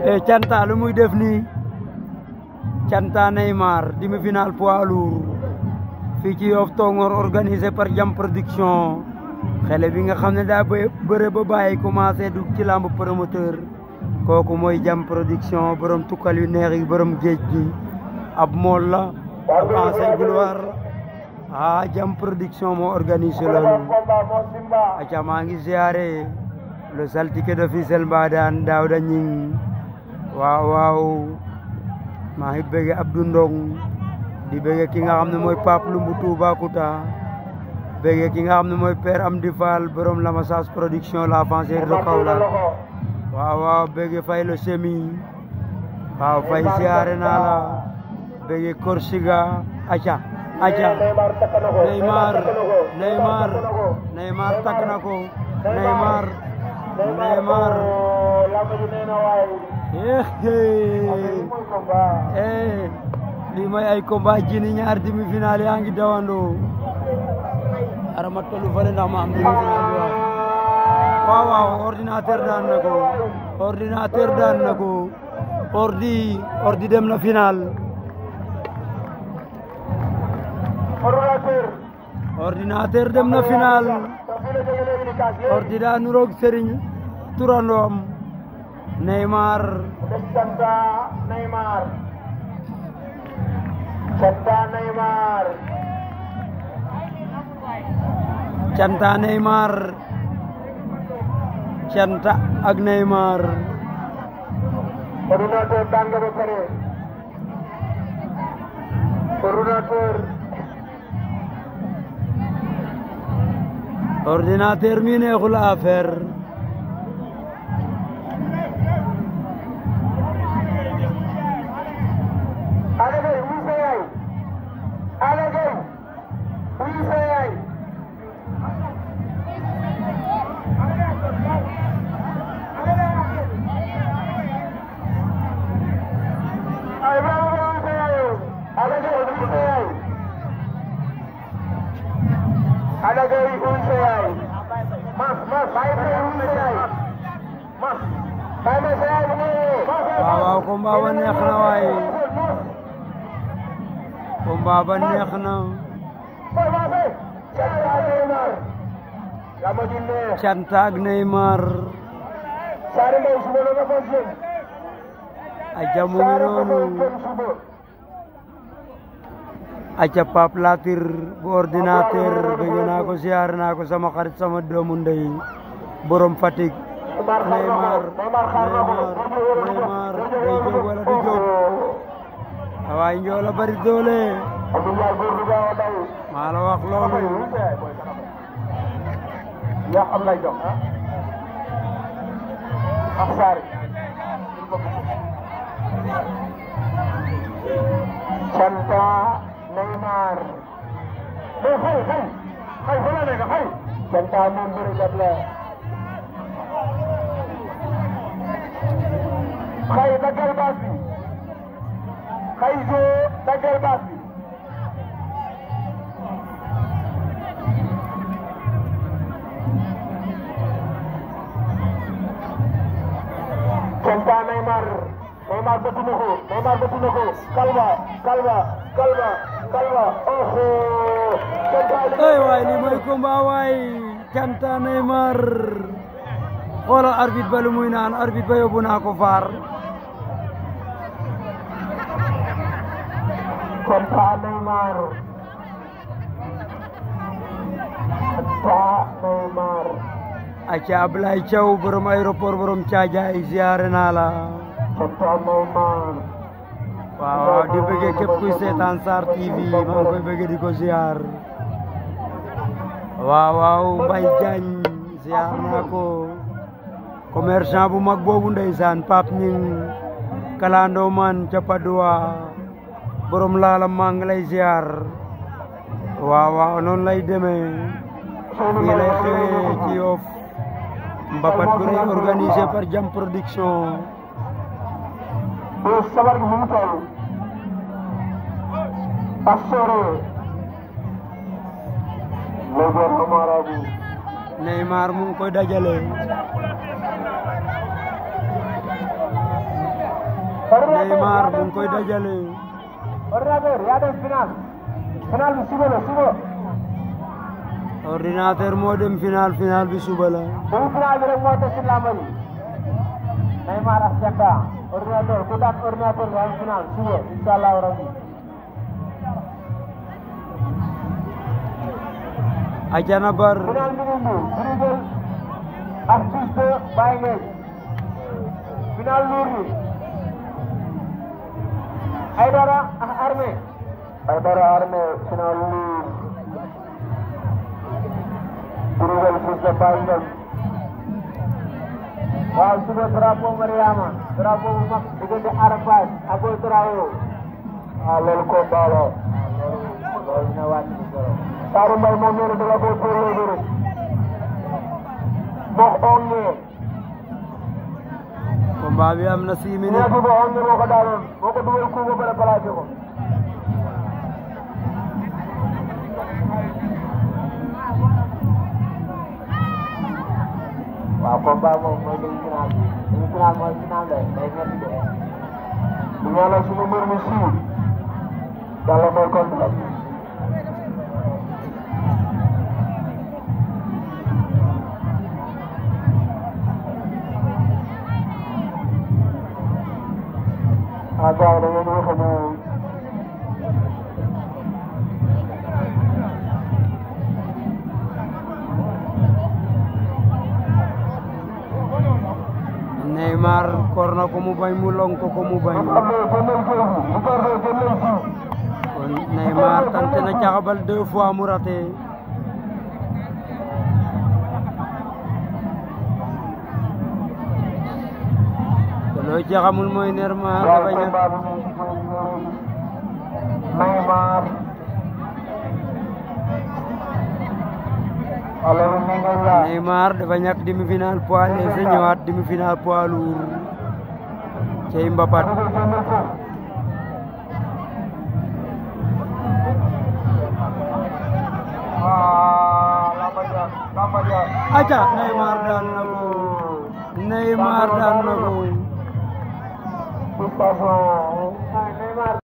e canta lu muy def nii canta Neymar demi-finale poids lourd fii ci Yoff Tongoor organisé par Jam Production xele bi nga xam ne daa ba bëre ba bàyyi commencé dugg ci lamb promoteur kooku mooy Jam Production borom tukkal yu neex yi borom géej gi ab mool la ab ancien gloire ah Jam Production moo organisé loolu aca maa ngi ziare le saltige de Fissel Mbadane Daouda Ñing waaw waaw maa ngi bëgg Abdou Ndong di bëgg ki nga xam ne mooy Pape Lumbu Toubacouta bëgg ki nga xam ne mooy Père Amdi Fall borom Lamassas production la avancée de Kaolack waaw waaw bëgg fay le semi waaw fay ziare naa la bëgg Korsiga aca aca Neymar Neymar Neymar takk na ko Neymar Neymar eh lii mooy ay combat jini ñaar demi final yaa ngi dawandoo arama tollu fale ndax ma am demi final bi waaw waaw ordinateur daan na ko ordinateur daan na ko ordi ordi dem na final ordinateur dem na final ordi daa nuroog Serigne turandoom Neymar Canta Neymar Canta Neymar canta Neymar canta ak Neymar Ordinateur daan nga ba pare Ordinateur ordinateur mi neexul affaire Ala Gaye wuy sa yaay Ala Gaye wuy sa yaay ay bravo wuy sa yaay Ala Gaye wuy sa yaay Ala Gaye wuy sa yaay mas mas bàyyi sa yaay wuy sa yaay mas bàyyi ma sa yaay bu waaw waaw combat ba neex na waaye combat ba neex na canta ak Neymar aca mu ngi noonu aca Pape Latir bu ordinateur bëgg naa ko siyaar naa ko sama xarit sama doomu ndey borom Fatick Neymar Neymar Neymar day jóg wala du jóg waaye njoo la bari doole maa la wax loolu yaa xam lay jox ak saari Canta Neymar mais xay xay xay fa la nekk xay Canta moom bërikat la xay daggal baas bi xay jo daggal baas bi Canta Neymar Neymar bëtt na ko Neymar bëtt na ko kalba kalba kalba kalba oho Canta ay waay li mooy combat waay canta Neymar xoolal arbitre ba lu muy naan arbitre ba yóbbu naa ko faar Canta Neymar Canta Neymar aca Ablaye Thiaw borom aéroport borom Thiadiaye ziare naa la Canta Neymar waaw waaw di bëggee képp kuy seetaan Sarr TV maa ngi koy bëggee di ko ziar waaw waaw Mbaye Diagne ziar naa ko commerçant bu mag boobu ndeysaan Pape Ñing kalandoo man ca Padoa borom laala maa ngi lay ziar waaw waaw noonu lay demee fii lay xewee ci Yoff mbapat bu rëy organisé par Jam Production Bés sabar gi mu ngi toll Asore le gouvernement marabout Neymar mu ngi koy dajale Neymar mu ngi koy dajale ordinateur yaa dem final final bi suba la suba ordinateur moo dem final final bi suba la demi final bi rek moo des ci làmb ji Neymar ak Janta ordinateur ku daan ordinateur nga am final suba incha allahu rabbi Ajana Bar final bi ngi nii Brésil ak fils de Baye Ngueye final luur bi Aydara ak armée Aydara armée final luur Brésil fils de Baye Ngueye waaw suba drapeau Mariama drapeau bu mag diggante Arafat ak Boy Traoré waaw loolu ko baalo loolu dina wàcc ci zéro Saaru Mbay moom nee na danga koy përlee bi rek boo ongee combat bi am na six nee minutes bi boo ongee moo ko daaloon moo ko dugal coup ba pare plaqué ko waaw combat moom mooy demi final bi demi final mooy final de day métti de di ñaanal suñu mbir mi siiw yàlla mooy kontaan ah gars yi da ngeen di wax ne Neymar kor na ko mu bañ mu long ko ko mu bañ am na génneel foofu bu ko defee génneel fii kon Neymar tante na caxabal deux fois mu raté te loo ci xamul mooy Neymar waaw dafa ñàkk combat bi Neymar alors ni ngeen la Neymar dafa ñàkk demi-finale poids léger ñëwaat demi-finale poids lourd cey mbapat génneel foofu ah lamba ja lamba ja aca Neymar daan na ko Neymar daan na ko Félicitations. Neymar